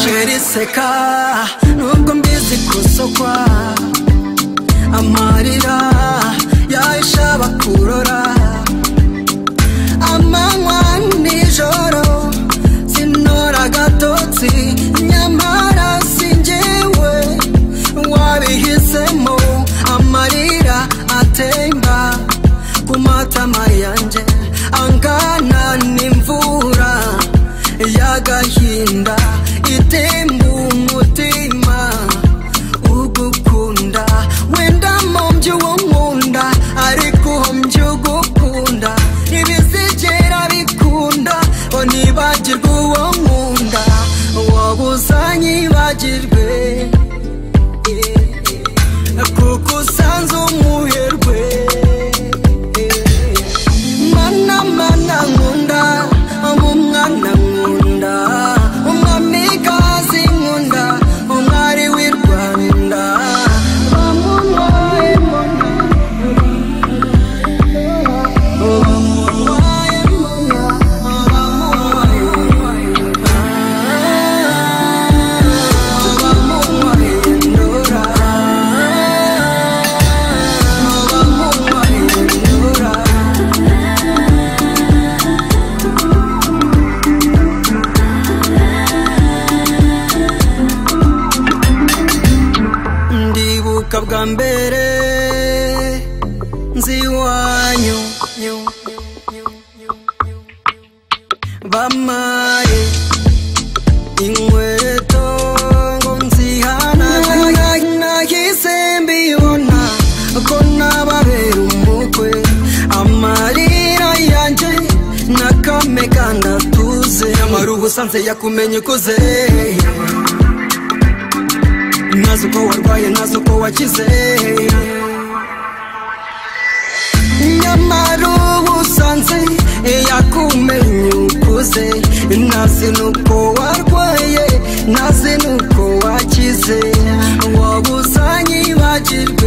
guseka nubwo mbizi gusokwa amarira yahisha bakurora amanywa nijoro sinora agatotsi nyamara singewe wabihisemo amarira atemba ku matama yanjye angana n'imvura y'agahinda itemba umutima ugukunda wenda mu by'uwo nkunda ariko mby'ugukunda ntibizigera bikunda ngo nibagirwe uwo nkunda wowe uzanyibagirwe yeah. kuko usanze umuherwe mana mana nkunda umwana nkunda umwamikazi nkunda umwari w'i rwanda bamubaye mona bamubaye mona bamubaye bamubaye ndora bamubaye ndora ndibuka bwa mbere nzi iwanyu bamaye inkweto ngo nzihana nahise mbibona ko nababera umukwe amarira yanjye nakame kandi atuze nyamara ubusanze yakumenye ukuze ntazi uko warwaye ntazi uko wakize nyamara ubusanze yakumenye ukuze ntazi nuko warwaye ntazi nuko wakize wabuzanye bagirwe